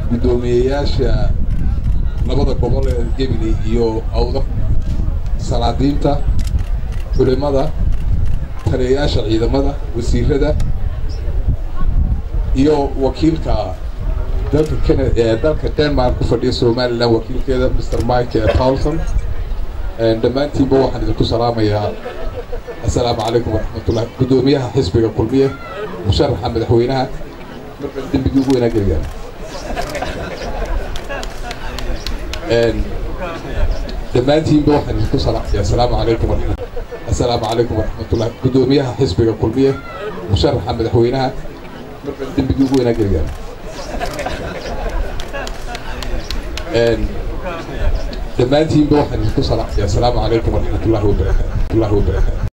guddoomiyeyaasha labada gobol ee gebile iyo awda salaadiinta culimada taliyayaasha ciidamada wasiirada iyo wakiilka dalka kena ee dalka denmark ku fadhiya somalilan wakiilkeeda mr mike paulson dhammaantiinba waxaan idinku salaamayaa assalaamu calaykum waraxmatullah guddoomiyaha xisbiga kulmiye musharaxa madaxweynaha markan dembigii ugu weynaa geligaan dhammaantiinba waxaan idinku salaamayaa assalaamu calaykum waraxmat assalaamu calaykum waraxmatullah guddoomiyaha xisbiga kulmiye musharaxa madaxweynaha markan dembigii ugu weynaa geligaan dhammaantiinba waxaan idinku salaamayaa assalaamu calaykum waraxmatullahi wabarakaatu